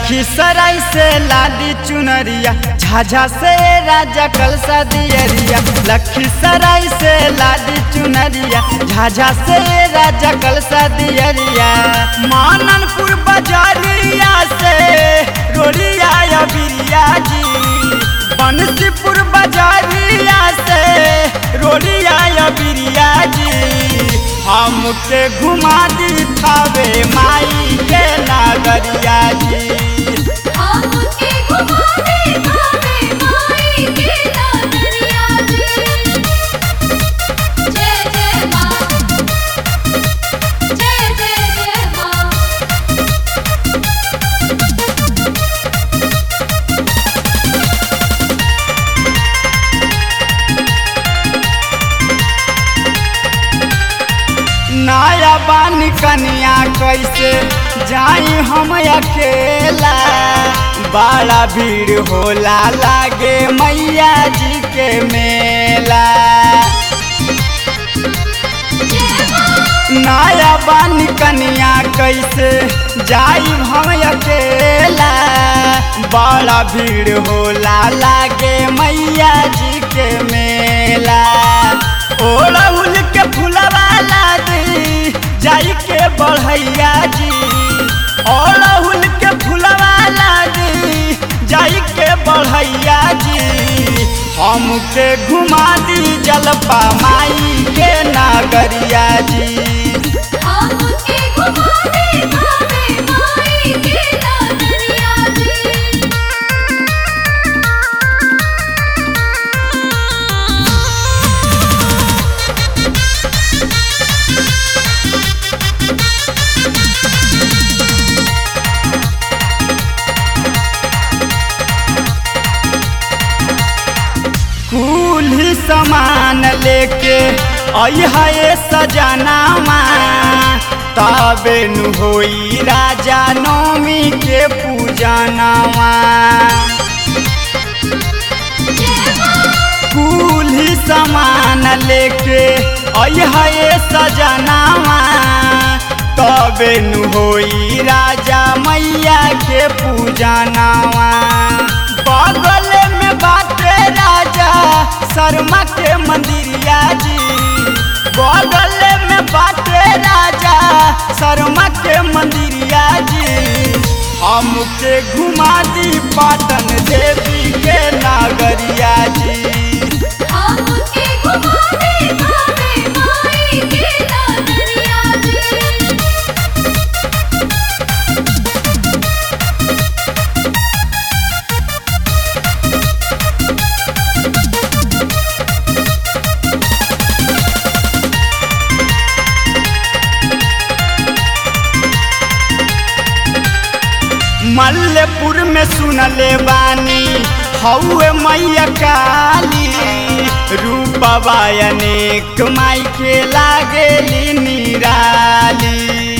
लखीसराय से लादी चुनरिया झाझा से राजा कलसा दियरिया लखीसराय से लादी चुनरिया झाझा से राजा कलसा दियरिया माननपुर बाजारिया से रोड़िया या बिरिया जी बंसीपुर बाजारिया से रोड़िया या बिरिया जी हमके घुमा दी थावे माई के नागरिया जी हमके घुमा दे भावे माई के नगरिया जी जय जय माँ जय जय जय माँ नया बानी कनिया कैसे जाई हम अकेला बड़ा भीड़ होला लागे मैया जी के मेला नया बानी कनिया कैसे जाई हम अकेला बड़ा भीड़ होला लागे मैया जी के मेला ओड़हुल के फुलवाला दी जाई के बढ़ैया जी ओड़हुल के फुलवाला दी जाई के बढ़ैया जी हमके घुमा दी जलपा माई के नागरिया जी हमके घुमा दे भावे माई के नगरिया जी कुल सामान लेके अहा सजनावा तबे नु होई राजा नौमी के पूजनावा कुल सामान लेके अहा सजनावा तबे नु होई राजा मैया के पूजनावा बगल में बाटे राजा शर्मा के मंदिरिया जी बगल में बाटे राजा शर्मा के मंदिरिया जी हमके घुमा दी पाटन देवी के नागरिया जी हमके घुमा दे भावे माई के नगरिया जी मल्लपुर में सुनले बानी हौए मैया काली रूपवा अनेक माई के लागेली निराली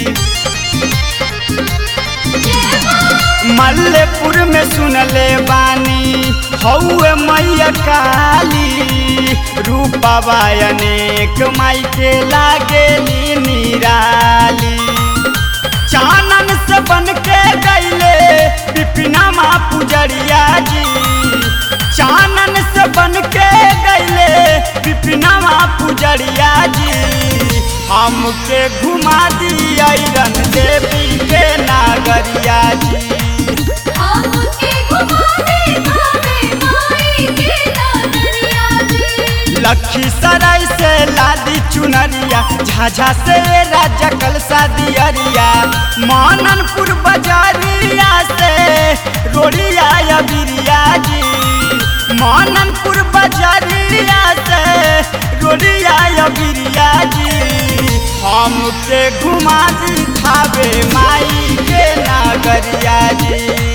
मल्लपुर में सुनले बानी हौए मैया काली रूपवा अनेक माई के लागेली निराली चानन से बन के गईले पिपना माँ पुजरिया जी चानन से बन के गईले पिपना माँ पुजरिया जी हमके घुमा दी रन देवी के नागरिया जी हमके घुमा दे भावे माई के नगरिया जी लखीसराय से लादी चुनरिया झाझा से राजा कलसा दियरिया माननपुर बाजारिया से रोड़िया या बिरिया जी माननपुर बाजारिया से रोड़िया या बिरिया जी हमके घुमा दी थावे माई के नागरिया जी